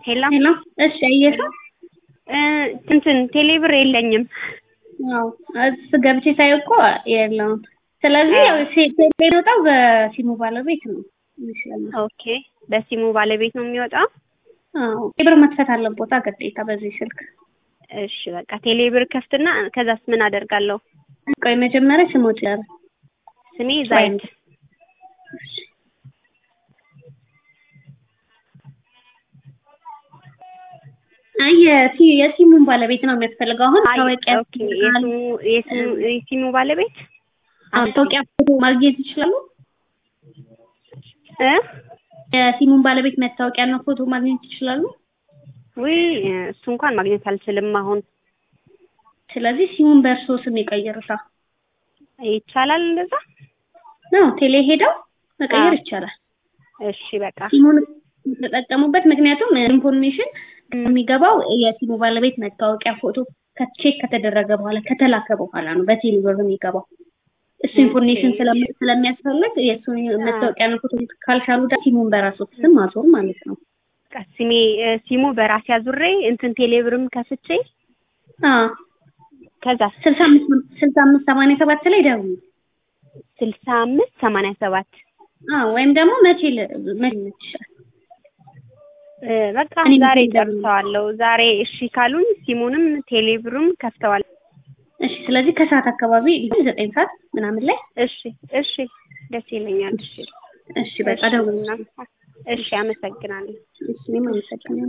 ሄላ ሄሎ እሺ፣ አየሽው? እንትን ቴሌብር የለኝም። አዎ እስ ገብቼ ሳይ እኮ የለውም። ስለዚህ ያው የሚወጣው በሲሙ ባለቤት ነው ይመስላል። ኦኬ፣ በሲሙ ባለቤት ነው የሚወጣው። አዎ ቴሌብር መክፈት አለቦታ ግዴታ በዚህ ስልክ። እሺ በቃ ቴሌብር ከፍትና ከዛስ ምን አደርጋለሁ? ቆይ መጀመሪያ ስሞች ያር ስሜ ዛይድ አይ የሲ- የሲሙን ባለቤት ነው የሚያስፈልገው። አሁን ታወቂያ ኦኬ፣ የሲሙ የሲሙ የሲሙ ባለቤት ታወቂያ ፎቶ ማግኘት ይችላሉ። እ የሲሙን ባለቤት መታወቂያና ፎቶ ማግኘት ይችላሉ። ውይ እሱ እንኳን ማግኘት አልችልም አሁን። ስለዚህ ሲሙን በእርሶ ስም ይቀይሩታ ይቻላል እንደዛ? ነው ቴሌ ሄደው መቀየር አዎ። ይቻላል። እሺ በቃ ሲሙን የተጠቀሙበት ምክንያቱም ኢንፎርሜሽን የሚገባው የሲሙ ባለቤት መታወቂያ ፎቶ ከቼክ ከተደረገ በኋላ ከተላከ በኋላ ነው በቴሌ ብር የሚገባው። እሱ ኢንፎርሜሽን ስለሚ- ስለሚያስፈልግ የእሱ መታወቂያና ፎቶ ካልቻሉ ዳ ሲሙን በራሱ ስም ማዞር ማለት ነው። በቃ ስሜ እ፣ ሲሙ በራሴ አዙሬ እንትን ቴሌብርም ከፍቼ አዎ ከዛ ስልሳ አምስት ስልሳ አምስት ሰማንያ ሰባት ላይ ደውሉ። ስልሳ አምስት ሰማንያ ሰባት አዎ ወይም ደግሞ መቼ ል- መቼ ይመችሻል? እ፣ በቃ እኔ ዛሬ ምንም ደውል- ጨርሰዋለሁ። ዛሬ እሺ ካሉኝ ሲሙንም ቴሌብሩም ከፍተዋል። እሺ ስለዚህ ከሰዓት አካባቢ ዘጠኝ ሰዓት ምናምን ላይ እሺ እሺ፣ ደስ ይለኛል። እሺ እሺ በቃ ደውሉ። እሺ፣ አመሰግናለሁ። እሺ እኔም አመሰግናለሁ።